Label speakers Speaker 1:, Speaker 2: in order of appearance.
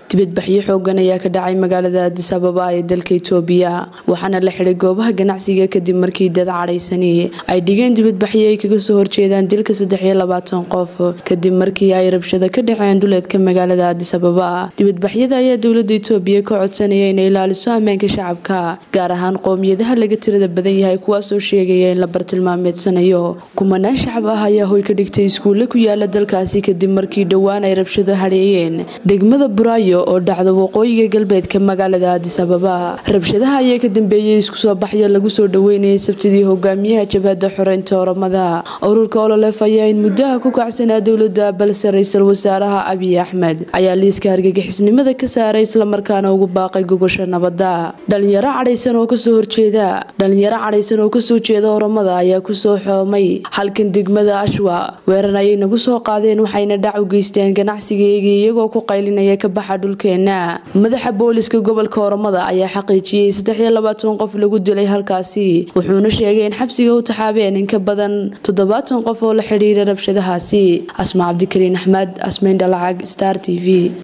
Speaker 1: dibadbaxyo xoogan ayaa ka dhacay magaalada addis ababa ee dalka itoobiya waxaana la xidhay goobaha ganacsiga kadib markii dad cadhaysani ay dhigeen dibadbaxyo ay kaga soo horjeedaan dilka saddexiyo labaatan qof kadib markii ay rabshado ka dhaceen duleedka magaalada addis ababa dibadbaxyada ayaa dowlada itoobiya ka codsanaya inay ilaaliso ammaanka shacabka gaar ahaan qoomiyadaha laga tirada badan yahay kuwaasoo sheegaya in la bartilmaameedsanayo kumanaan shacab ah ayaa hoy ka dhigtay iskuulle ku yaala dalkaasi kadib markii dhowaan ay rabshado hadheeyeen degmada buraayo oo dhacda waqooyiga galbeedka magaalada addis ababa rabshadaha ayaa ka dambeeyey isku soo baxyo lagu soo dhaweynayay sabtidii hogaamiyaha jabhadda xoreynta oramada ururka ololef ayaa in muddaha ku kacsanaa dowladda balse ra-iisul wasaaraha abiy axmed ayaa liiska argagixisnimada ka saaray islamarkaana ugu baaqay gogosha nabadda dhalinyaro cadhaysan oo kasoo horjeeda dhalinyaro cadhaysan oo kasoo jeeda oramada ayaa kusoo xoomay halkan degmada ashwa weerar ayay nagu soo qaadeen waxayna dhac u geysteen ganacsigeygii iyagoo ku qaylinaya ka baxa dhulkeena madaxa booliska gobolka oramada ayaa xaqiijiyey saddexiyo labaatan qof lagu dilay halkaasi wuxuuna sheegay in xabsiga u taxaabeen in ka badan toddobaatan qof oo la xidhiira rabshadahaasi asma cabdikariin axmed asmayn dhalacag star t v